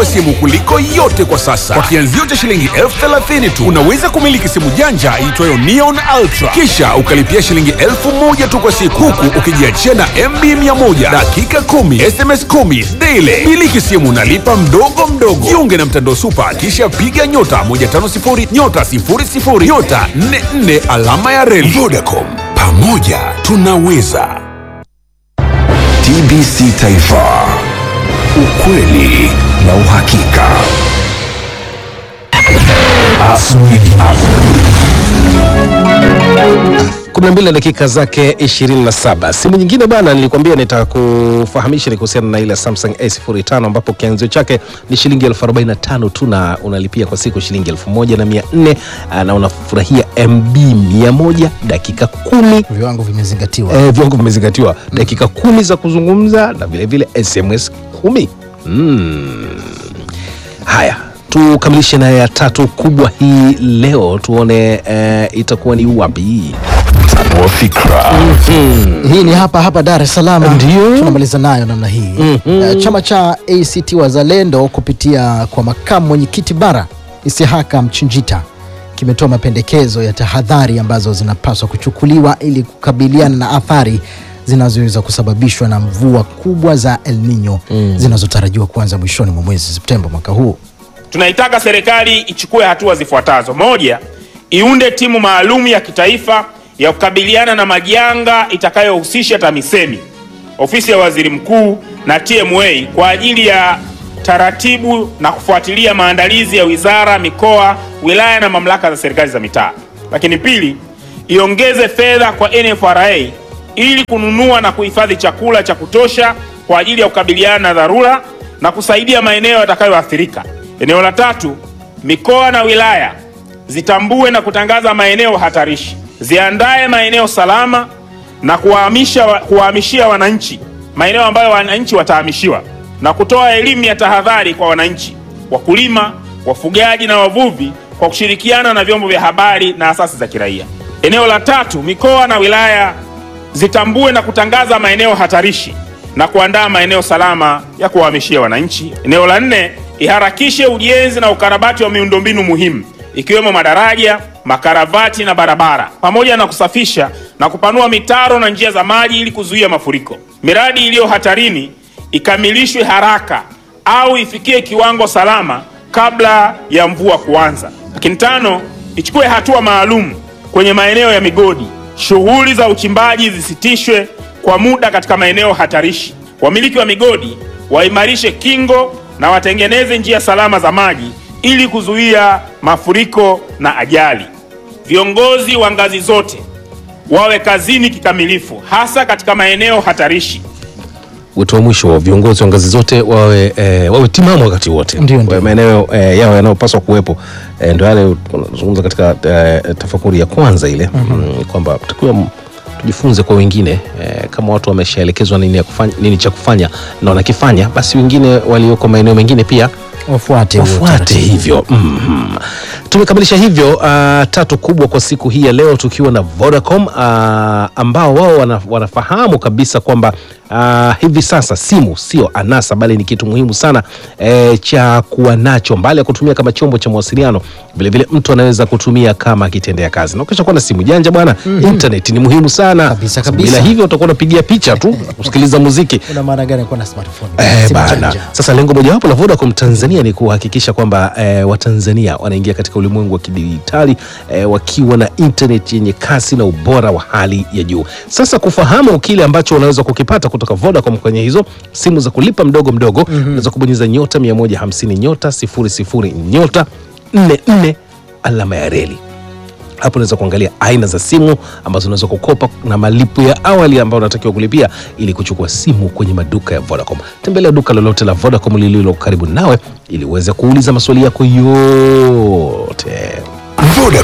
wa simu kuliko yote kwa sasa. Kwa kianzio cha shilingi elfu thelathini tu unaweza kumiliki simu janja iitwayo Neon Ultra, kisha ukalipia shilingi elfu moja tu kwa siku, huku ukijiachia na MB 100 dakika 10 SMS 10 daily. Miliki simu nalipa mdogo mdogo. Jiunge na mtandao Super, kisha piga nyota 150 nyota 00 nyota 44 alama ya reli. Vodacom, pamoja tunaweza. TBC Taifa, ukweli na uhakika. Asubuhi 12 na dakika zake 27. Simu nyingine bana, nilikwambia nitakufahamisha ni kuhusiana na ile Samsung A05 ambapo kianzio chake ni shilingi elfu 45 tu na unalipia kwa siku shilingi elfu moja na mia nne na unafurahia MB 100 dakika kumi viwango vimezingatiwa eh, viwango vimezingatiwa dakika kumi za kuzungumza na vilevile SMS kumi mm. Haya, tukamilishe na ya tatu kubwa hii leo, tuone eh, itakuwa ni wapi? wa fikra. hii ni hapa hapa Dar es Salaam Ndio. tunamaliza nayo namna hii Eh, chama cha ACT Wazalendo kupitia kwa makamu mwenyekiti bara Isihaka Mchinjita kimetoa mapendekezo ya tahadhari ambazo zinapaswa kuchukuliwa ili kukabiliana na athari zinazoweza kusababishwa na mvua kubwa za El Nino zinazotarajiwa kuanza mwishoni mwa mwezi Septemba mwaka huu. Tunaitaka serikali ichukue hatua zifuatazo. Moja, iunde timu maalum ya kitaifa ya kukabiliana na majanga itakayohusisha TAMISEMI, ofisi ya waziri mkuu na TMA kwa ajili ya taratibu na kufuatilia maandalizi ya wizara, mikoa, wilaya na mamlaka za serikali za mitaa. Lakini pili, iongeze fedha kwa NFRA ili kununua na kuhifadhi chakula cha kutosha kwa ajili ya kukabiliana na dharura na kusaidia maeneo yatakayoathirika. Eneo la tatu, mikoa na wilaya zitambue na kutangaza maeneo hatarishi, ziandae maeneo salama na kuwahamisha kuwahamishia wananchi maeneo ambayo wananchi watahamishiwa na kutoa elimu ya tahadhari kwa wananchi, wakulima, wafugaji na wavuvi kwa kushirikiana na vyombo vya habari na asasi za kiraia. Eneo la tatu, mikoa na wilaya zitambue na kutangaza maeneo hatarishi na kuandaa maeneo salama ya kuwahamishia wananchi. Eneo la nne, iharakishe ujenzi na ukarabati wa miundombinu muhimu ikiwemo madaraja, makaravati na barabara, pamoja na kusafisha na kupanua mitaro na njia za maji ili kuzuia mafuriko. Miradi iliyo hatarini ikamilishwe haraka au ifikie kiwango salama kabla ya mvua kuanza. Lakini tano, ichukue hatua maalum kwenye maeneo ya migodi, shughuli za uchimbaji zisitishwe kwa muda katika maeneo hatarishi. Wamiliki wa migodi waimarishe kingo na watengeneze njia salama za maji ili kuzuia mafuriko na ajali. Viongozi wa ngazi zote wawe kazini kikamilifu, hasa katika maeneo hatarishi. Wito wa mwisho wa viongozi wa ngazi zote wawe, eh, wawe timamu wakati wote, Ndio, ndio. Wawe maeneo eh, yao yanayopaswa kuwepo eh, ndio yale tunazungumza katika eh, tafakuri ya kwanza ile mm, kwamba takiwa m- tujifunze kwa wengine eh, kama watu wameshaelekezwa nini, ya kufanya, nini cha kufanya na wanakifanya, basi wengine walioko maeneo mengine pia Wafuate huo wafuate utaratibu. hivyo mm tumekamilisha hivyo uh, tatu kubwa kwa siku hii ya leo tukiwa na Vodacom uh, ambao wao wana, wanafahamu kabisa kwamba uh, hivi sasa simu sio anasa bali ni kitu muhimu sana eh, cha kuwa nacho mbali ya kutumia kama chombo cha mawasiliano vilevile mtu anaweza kutumia kama kitendea kazi na ukisha kuwa na simu janja bwana internet ni muhimu sana Kabisa, kabisa. bila hivyo utakuwa unapigia picha tu kusikiliza muziki Una maana gani kuwa na smartphone? Eh, Simu bana. janja. Sasa lengo mojawapo la Vodacom Tanzania ni kuhakikisha kwamba eh, Watanzania wanaingia katika ulimwengu wa kidijitali eh, wakiwa na internet yenye kasi na ubora wa hali ya juu. Sasa kufahamu kile ambacho unaweza kukipata kutoka Vodacom kwenye hizo simu za kulipa mdogo mdogo, unaweza kubonyeza nyota 150 nyota 00 nyota 44 alama ya reli hapo unaweza kuangalia aina za simu ambazo unaweza kukopa na malipo ya awali ambayo unatakiwa kulipia ili kuchukua simu kwenye maduka ya Vodacom. Tembelea duka lolote la Vodacom lililo karibu nawe ili uweze kuuliza maswali yako yote.